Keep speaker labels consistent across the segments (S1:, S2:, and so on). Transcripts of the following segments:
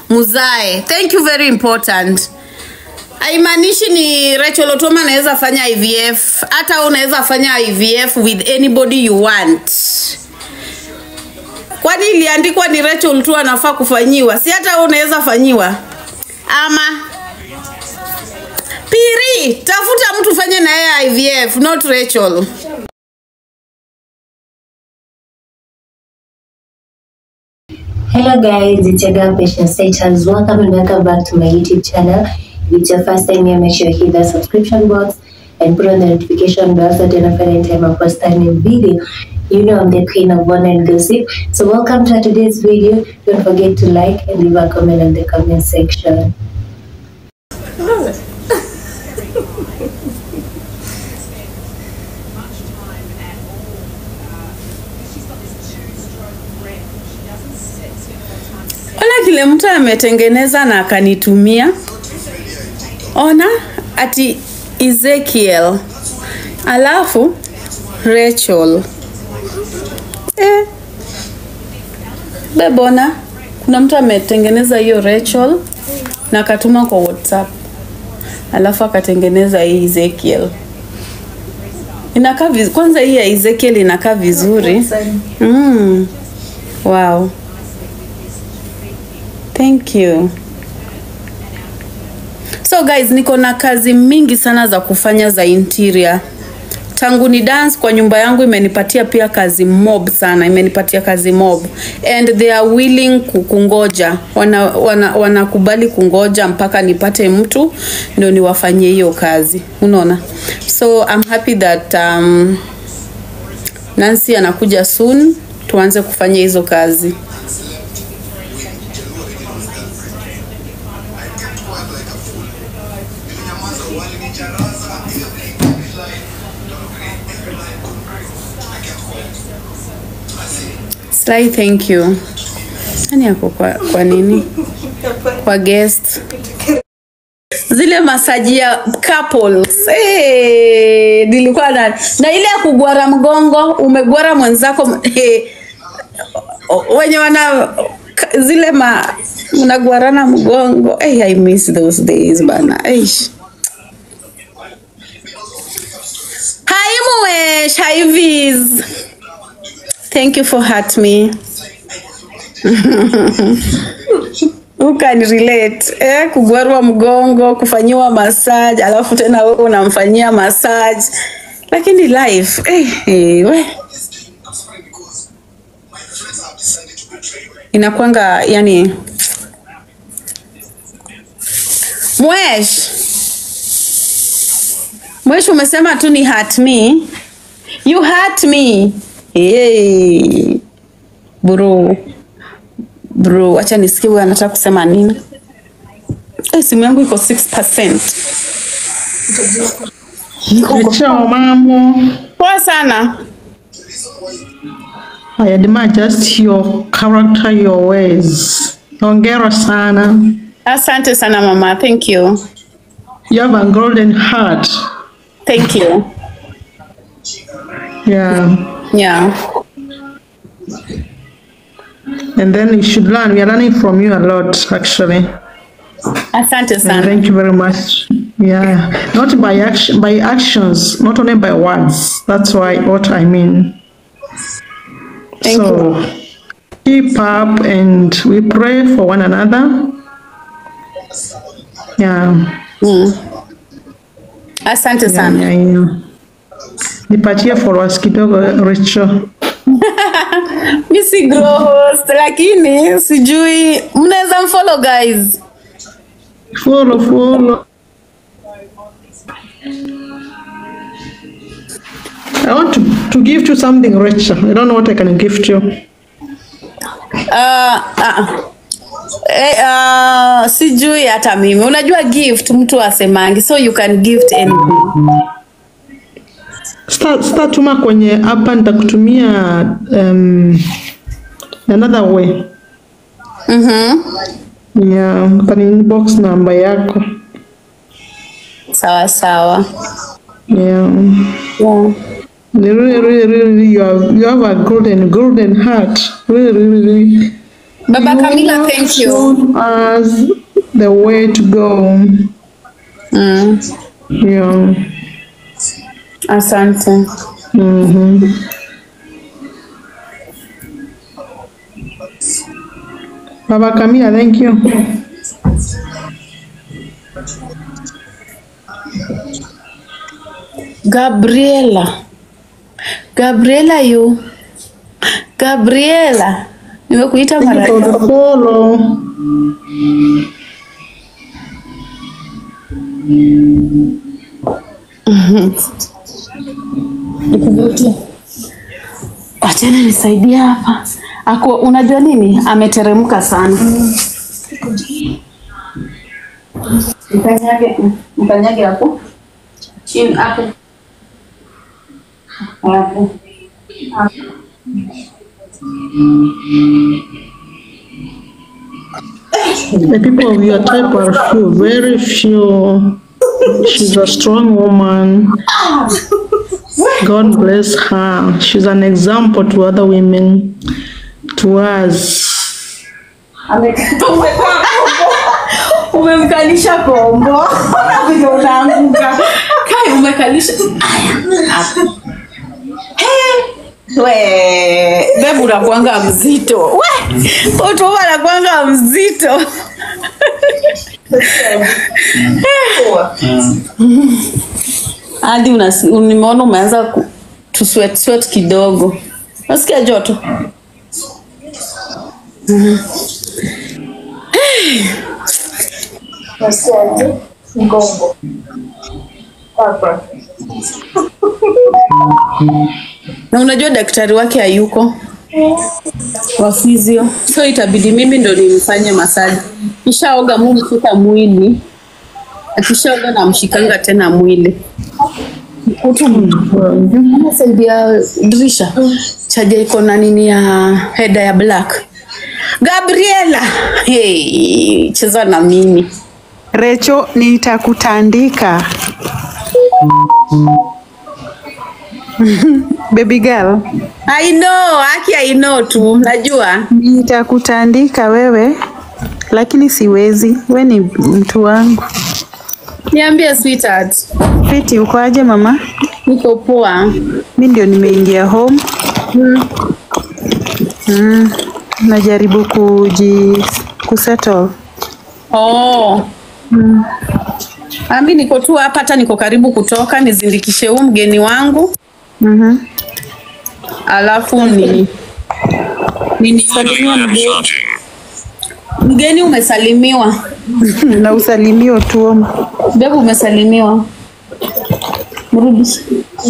S1: muzae thank you very important haimaanishi ni Rachel Otoma anaweza fanya IVF hata unaweza fanya IVF with anybody you want kwani iliandikwa ni Rachel tu anafaa kufanyiwa si hata wewe unaweza fanyiwa ama Piri tafuta mtu fanye na yeye IVF not Rachel
S2: Hello guys, it's your girl Patience Status. Welcome and welcome back to my YouTube channel. If it's your first time here, make sure you hit the subscription box and put on the notification bell so that you don't find any time I post a new video. You know I'm the queen of one and gossip. So welcome to today's video. Don't forget to like and leave a comment in the comment section.
S1: Ona kile mtu ametengeneza na akanitumia. Ona ati Ezekiel alafu Rachel eh. Bebona, kuna mtu ametengeneza hiyo Rachel na akatuma kwa WhatsApp, alafu akatengeneza hii Ezekiel. Inakaa viz... kwanza hii ya Ezekiel inakaa vizuri mm. Wow. Thank you. So guys, niko na kazi mingi sana za kufanya za interior. Tangu ni dance kwa nyumba yangu imenipatia pia kazi mob sana, imenipatia kazi mob and they are willing ku- kungoja, wanakubali wana, wanakubali kungoja mpaka nipate mtu ndio niwafanyie hiyo kazi, unaona. So I'm happy that um, Nancy anakuja soon, tuanze kufanya hizo kazi. Sly, thank you. Nani yako kwa, kwa nini? Kwa guest. Zile masaji ya couples. Hey, nilikuwa na na ile ya kugwara mgongo, umegwara mwenzako hey, wenye wana ka- zile ma mnagwarana mgongo. Hey, I miss those days bana. Eish. Hi Muesh, hi Viz. Thank you for hurt me. Who can relate? Eh, kugwarwa mgongo, kufanyiwa massage, alafu tena wewe unamfanyia massage. Lakini life, eh, eh, we. Inakwanga yani Mwesh. Mwesh umesema tu ni hurt me. You hurt me. Hey. Bro. Bro, acha nisikie huyu anataka kusema nini. Eh, simu yangu iko 6%.
S3: Chao mambo.
S1: Poa sana.
S3: I admire just your character, your ways. Hongera sana.
S1: Asante sana mama. Thank you.
S3: You have a golden heart.
S1: Thank you.
S3: Yeah.
S1: Yeah.
S3: And then you should learn. We are learning from you a lot, actually.
S1: Asante
S3: And
S1: sana.
S3: thank you very much. Yeah. Not by action, by actions, not only by words. That's why what I mean.
S1: Thank
S3: so keep up and we pray for one another. Yeah.
S1: Asante
S3: Yeah,
S1: sana.
S3: yeah, yeah. Nipatie followers kidogo Rachel.
S1: Mi si grow host lakini sijui mnaweza mfollow guys.
S3: Follow, follow. I want to, to gift you something, Rachel. I don't know what I can gift you.
S1: Uh, uh, eh, uh, sijui hata mimi. Unajua gift mtu asemangi, so you can gift anything.
S3: Star, star tuma kwenye hapa nitakutumia um, another way.
S1: Mhm.
S3: Yeah, kani inbox namba yako.
S1: Sawa sawa.
S3: Yeah.
S1: Yeah.
S3: Really, really, really, you have, you have a golden, golden heart. Really, really, really.
S1: Baba Camila, thank you.
S3: shown us the way to go.
S1: Mm.
S3: Yeah.
S1: Asante.
S3: Mm-hmm. Baba Camila, thank you.
S1: Gabriela. Gabriela yu. Gabriela. Nimekuita mara
S3: For the follow.
S1: Nikuvutie. Wachana nisaidia hapa. Ako, unajua nini? Ameteremka sana. Mkanyage, mkanyage hapo. Chini hapo. Hapo.
S3: The people of your type are few, very few. She's a strong woman. God bless her. She's an example to other women, to us.
S1: Umemkalisha kombo. Vile unaanguka. Kai umekalisha. Aya. hapo. He. We, bebu unakuanga mzito. We, utu anakuanga mzito. Hadi unasi- nimeona umeanza ku- tu sweat sweat kidogo. Nasikia joto.
S4: Nasikiaje? Mgongo. Hapa.
S1: Na unajua daktari wake hayuko wa physio, so itabidi mimi ndo nimfanye masaji. Kishaoga mu mshika mwili, akishaoga namshikanga tena mwili. Kama saidia ya dirisha chaja iko na nini ya heda ya black. Gabriela, hey, cheza na mimi.
S5: Recho, nitakutandika. Baby girl,
S1: I know, haki I know tu, najua.
S5: nitakutandika wewe, lakini siwezi. We ni mtu wangu.
S1: Niambie sweetheart,
S5: Fiti, uko aje mama?
S1: niko poa.
S5: Mi ndio nimeingia home. Mm, najaribu kuji kusettle.
S1: Oh. Ami niko tu hapa, hata niko karibu kutoka nizindikishe huu mgeni wangu,
S5: Mhm.
S1: alafu ni nini mgeni umesalimiwa,
S5: na usalimio tu.
S1: bebu umesalimiwa, mrudi.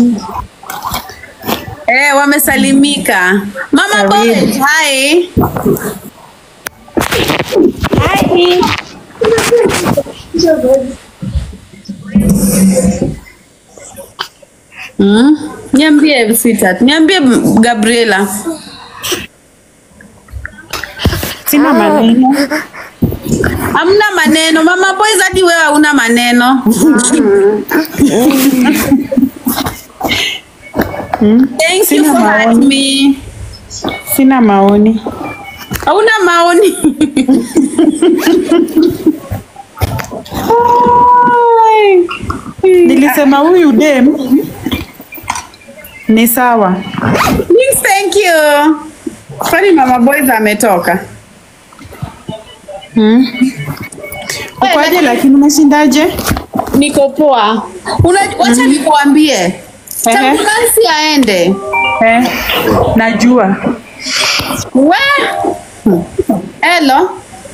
S1: Eh, wamesalimika. Mama boy, hi. Hi. Mm. Niambie sweetheart, niambie Gabriela.
S5: Sina maneno.
S1: Hamna maneno. Mama boys hadi wewe hauna maneno. Thank you
S5: Sina
S1: for
S5: maoni.
S1: having me.
S5: Sina maoni.
S1: Hauna maoni.
S5: Nilisema huyu dem ni sawa.
S1: Yes, thank you. Kwani mama boys ametoka?
S5: Ukoaje lakini umeshindaje?
S1: Niko poa. Una, wacha nikuambie. Tangu Nancy aende.
S5: Eh, najua.
S1: We. Hello.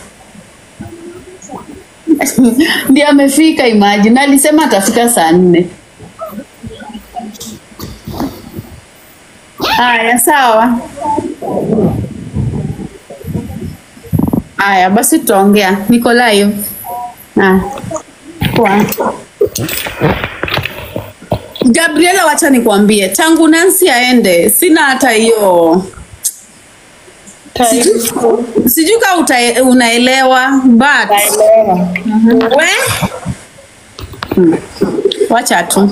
S1: Ndiye amefika imagine. Alisema atafika saa nne. Haya, sawa. Haya, basi tutaongea. Niko live. Haya. Poa. Gabriela, wacha nikwambie, tangu Nancy aende sina hata hiyo Sijui- sijui kama uta- unaelewa but we Hmm. wacha tu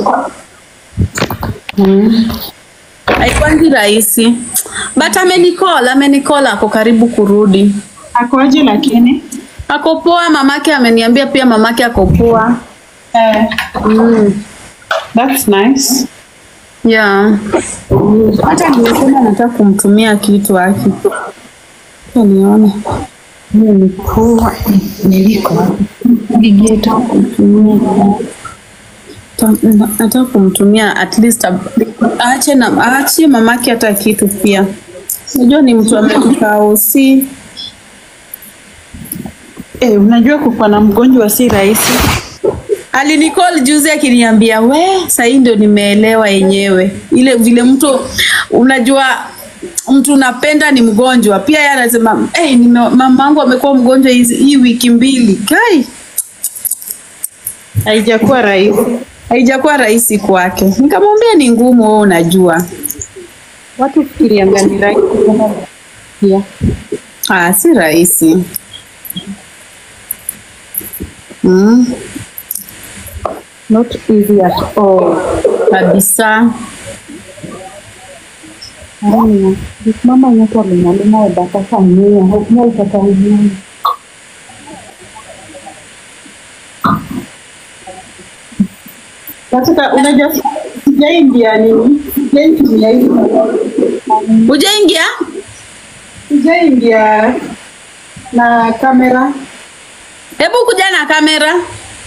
S1: Hmm. haikwangi rahisi but amenicall amenicall ako karibu kurudi
S3: Akoje lakini?
S1: Ako poa, mamake ameniambia pia mamake ako poa.
S3: Eh,
S1: Mm.
S3: that's nice.
S1: Yeah. Hata nimesema nataka kumtumia kitu aki. Acha nione. Hiyo ni poa. Niliko wapi? Gigeta kumtumia. Ta- na- Nataka kumtumia at least a- aache na aache mamake hata kitu pia. Unajua ni mtu ametoka usi.
S3: Eh, unajua kukuwa na mgonjwa si rahisi.
S1: Alinicall juzi akiniambia we, sahii ndio nimeelewa yenyewe ile vile mtu unajua mtu unapenda ni mgonjwa pia. Yeye anasema hey, nime, mamangu amekuwa mgonjwa hizi hii wiki mbili kai,
S3: Haijakuwa rahisi.
S1: haijakuwa rahisi kwake. Nikamwambia ni ngumu, wewe unajua.
S3: Watu fikirianga ni rahisi. Yeah.
S1: Ah, si rahisi mm,
S3: Not easy at all.
S1: kabisa.
S3: Haya, mama yetu alinalima wadataka mia, hakuna utakaujua. Katika unajua sijaingia nini? Sijaingia hivi.
S1: Ujaingia?
S3: Sijaingia na kamera.
S1: Hebu kuja na kamera.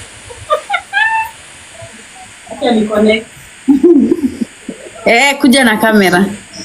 S3: Acha ni connect.
S1: Eh, kuja na kamera.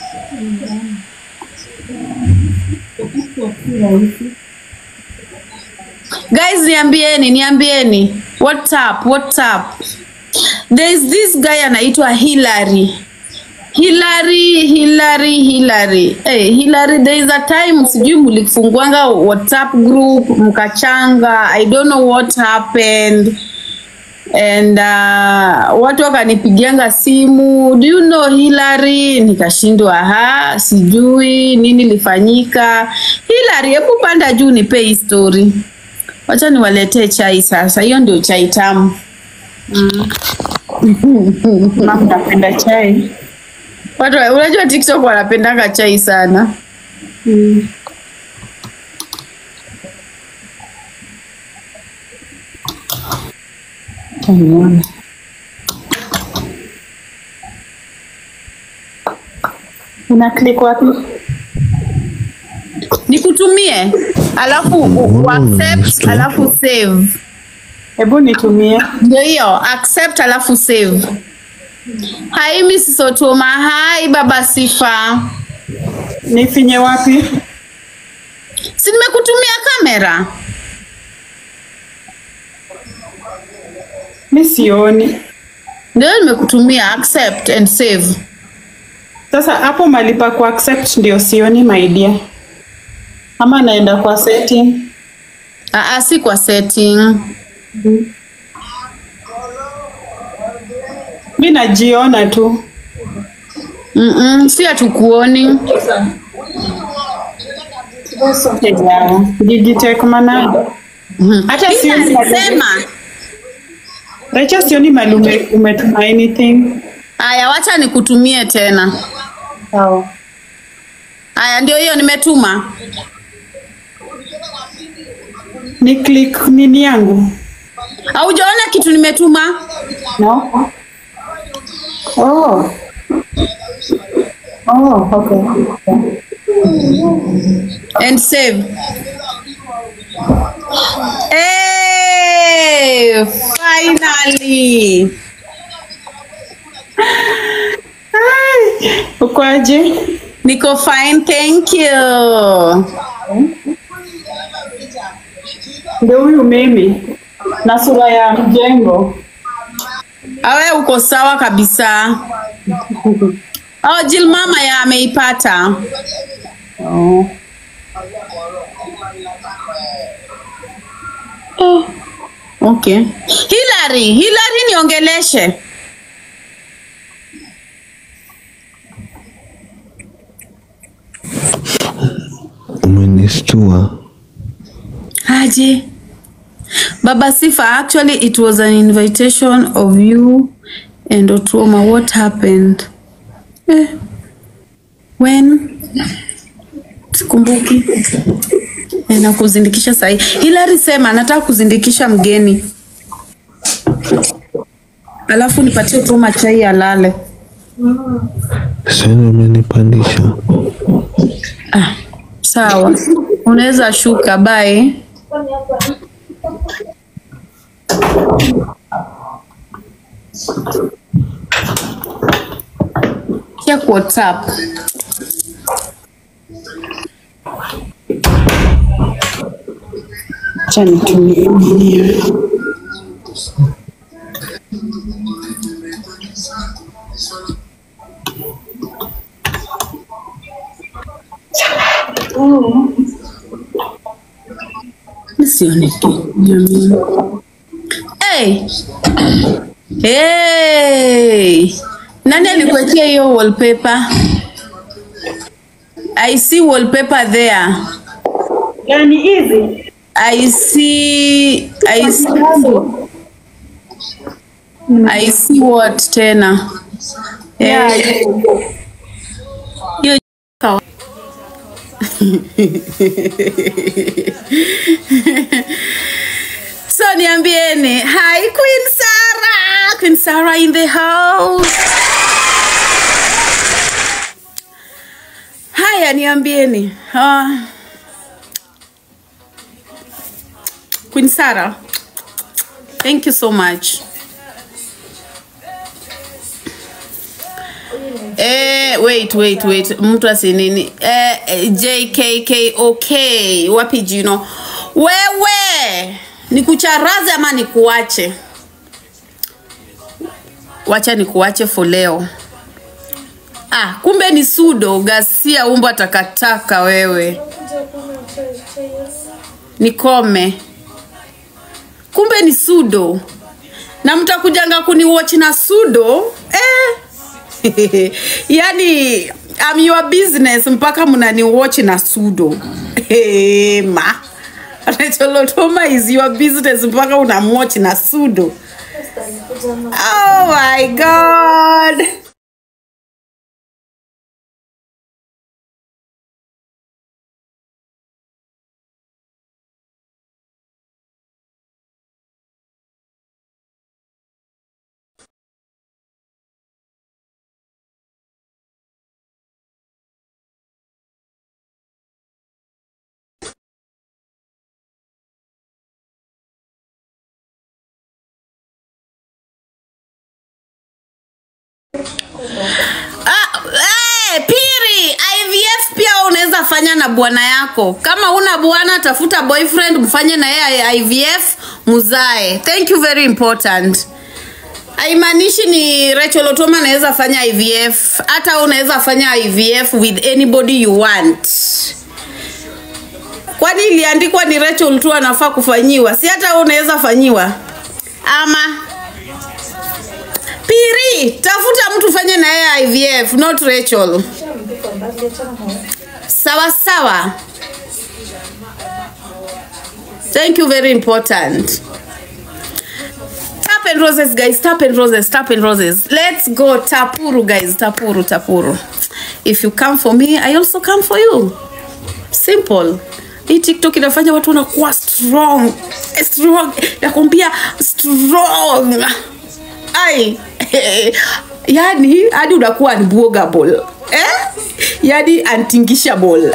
S1: Guys, niambieni, niambieni. What's up? What's up? There is this guy anaitwa Hillary. Hillary, Hillary, Hillary. Hey, Hillary, there is a time sijui mlifunguanga WhatsApp group mkachanga. I don't know what happened and uh, watu wakanipigianga simu do you know Hillary nikashindwa ha sijui nini lifanyika Hillary hebu panda juu nipe hii story wacha niwaletee chai sasa hiyo ndio chai tamu
S3: Mama napenda chai.
S1: watu wa- unajua TikTok wanapendanga chai sana
S3: Taniona. Una click wapi?
S1: nikutumie alafu u- u- accept alafu save
S3: Hebu nitumie.
S1: ndio hiyo accept alafu save hai Miss Sotoma hai baba sifa
S3: Nifinye wapi?
S1: si nimekutumia kamera
S3: Mi sioni.
S1: ndio nimekutumia accept and save
S3: Sasa hapo malipa ku accept ndio sioni my dear. Ama naenda kwa setting.
S1: Aa, si kwa setting
S3: Mi najiona tu.
S1: Mm-mm, si hatukuoni
S3: Yeah. Digitech mana.
S1: Mhm.
S3: Hata
S1: Mimi
S3: sioni
S1: alisema
S3: Rachel sioni mali ume, umetuma anything.
S1: haya wacha nikutumie tena
S3: Sawa.
S1: haya ndio hiyo nimetuma
S3: Ni click nini yangu?
S1: haujaona kitu nimetuma
S3: No. Oh. Oh, okay.
S1: and save hey, finally
S3: Ai, Uko aje?
S1: niko fine thank you
S3: Ndio huyu mimi na sura ya mjengo.
S1: awe uko sawa kabisa oh, Jill mama ya ameipata
S3: Oh.
S1: okay Hillary Hillary niongeleshe
S6: Umenistua.
S1: aje baba sifa actually it was an invitation of you and Otuoma what happened eh. when sikumbuki Eh, na kuzindikisha sahi. Hilary sema anataka kuzindikisha mgeni, alafu nipatie Tuma chai alale.
S6: Sasa umenipandisha.
S1: Sawa, unaweza shuka. Bye. Check WhatsApp. Acha nitumie mwenyewe. Sioni tu, jamani. Hey! Hey! Nani alikuwekea hiyo wallpaper? I see wallpaper there.
S4: Yani hizi
S1: I see I see I see what tena?
S4: yeah.
S1: Eh, hiyo kawa- So niambieni, hi Queen Sarah, Queen Sarah in the house. Haya, niambieni. Uh, Queen Sarah, thank you so much. Eh, wait, wait, wait. Mtu asinini. Eh, eh, JKKOK. Wapi jino? Wewe, nikucharaze ama nikuache? Wacha nikuache for leo. Ah, kumbe ni sudo gasia umbo takataka wewe. Nikome. Kumbe ni sudo. Na mtakujanga kuniwatch na sudo? Eh. yani I'm your business mpaka mnani watch na sudo hey, ma Recholotoma is your business mpaka unamwatch na sudo oh my god Ah, eh, piri IVF pia unaweza fanya na bwana yako. Kama una bwana, tafuta boyfriend, mfanye na yeye IVF, muzae. Thank you very important. Haimaanishi ni Rachel Otoma anaweza fanya IVF, hata wewe unaweza fanya IVF with anybody you want. Kwani iliandikwa ni Rachel tu anafaa kufanyiwa? Si hata wewe unaweza fanyiwa ama Piri, tafuta mtu fanye na yeye IVF, not Rachel. Sawa sawa. Thank you very important. Tap and roses guys, tap and roses, tap and roses. Let's go tapuru guys, tapuru tapuru. If you come for me, I also come for you. Simple. Hii TikTok inafanya watu wanakuwa strong. Strong. Nakwambia strong. Ai. yani hadi unakuwa unbuggable. Eh? Yani untingishable.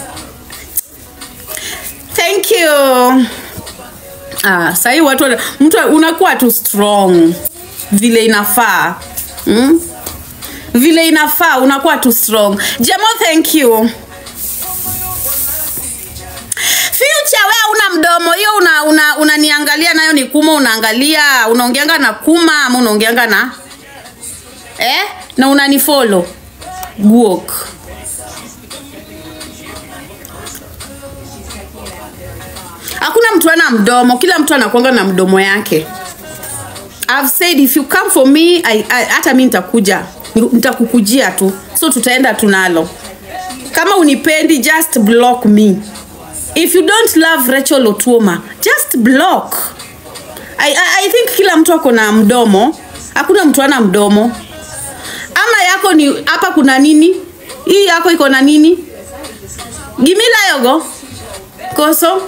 S1: Thank you. Ah, sahii watu wana- mtu unakuwa tu strong vile inafaa mm? vile inafaa unakuwa tu strong jemo thank you future we una mdomo hiyo una, una, unaniangalia nayo ni kuma unaangalia unaongeanga na kuma ama unaongeanga na eh? na unanifollow guok hakuna mtu ana mdomo kila mtu anakuanga na mdomo yake I've said if you come for me I, I, hata mi nitakuja nitakukujia tu so tutaenda tunalo kama unipendi just block me if you don't love Rachel Otuoma just block I, I, I think kila mtu ako na mdomo hakuna mtu ana mdomo ama yako ni hapa kuna nini hii yako iko na nini gimila yogo koso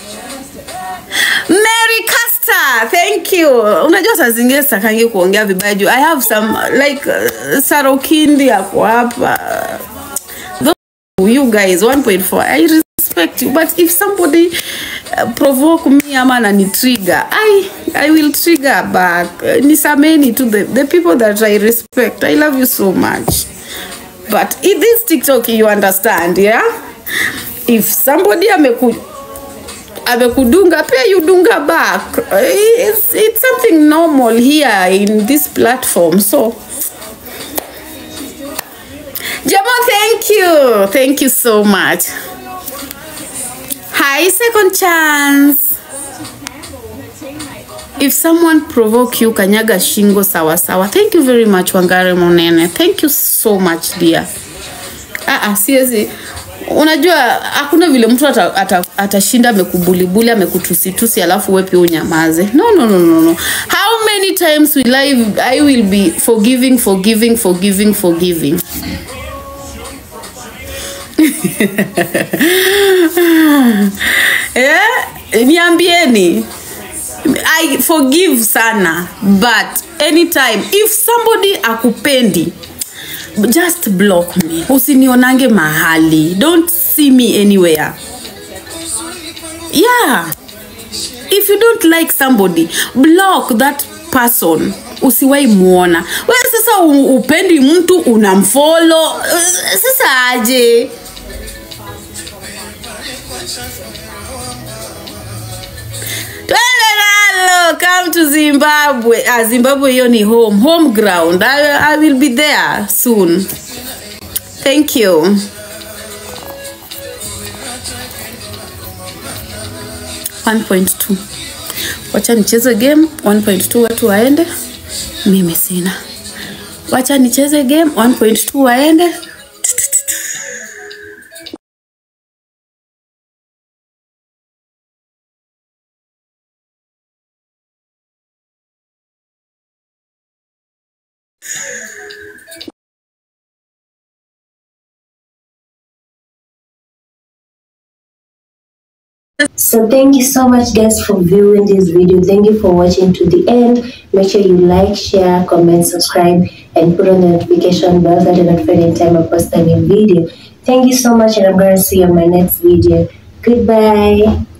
S1: Mary Caster, thank you. Unajua saa zingine sitakangi kuongea vibaya juu I have some like uh, Sarokindi yako hapa. Those you guys 1.4 I respect you but if somebody uh, provoke me ama anani trigger I I will trigger back. Uh, Nisameni to the, the people that I respect. I love you so much. But in this TikTok you understand, yeah? If somebody ameku amekudunga pia you dunga back it's, it's something normal here in this platform so Jamo, thank you thank you so much hi second chance if someone provoke you kanyaga shingo sawa sawa thank you very much wangare monene thank you so much dear ah, ah, siwezi unajua hakuna vile mtu atashinda ata, ata atashinda amekubulibuli amekutusitusi alafu we pia unyamaze no, no, no, no, no. how many times will I, I will be forgiving forgiving forgiving forgiving eh? niambieni I forgive sana but anytime if somebody akupendi just block me usinionange mahali don't see me anywhere yeah if you don't like somebody block that person usiwai muona we sasa u- upendi mtu unamfolo sasa aje twende nalo come to zimbabwe ah, zimbabwe hiyo ni home home ground I, i will be there soon thank you One point two. wacha nicheze game 1.2 watu waende mimi sina wacha nicheze game 1.2 waende
S2: So thank you so much guys for viewing this video. Thank you for watching to the end. Make sure you like, share, comment, subscribe, and put on the notification bell so that you're notified anytime I post a new video. Thank you so much and I'm gonna see you on my next video. Goodbye.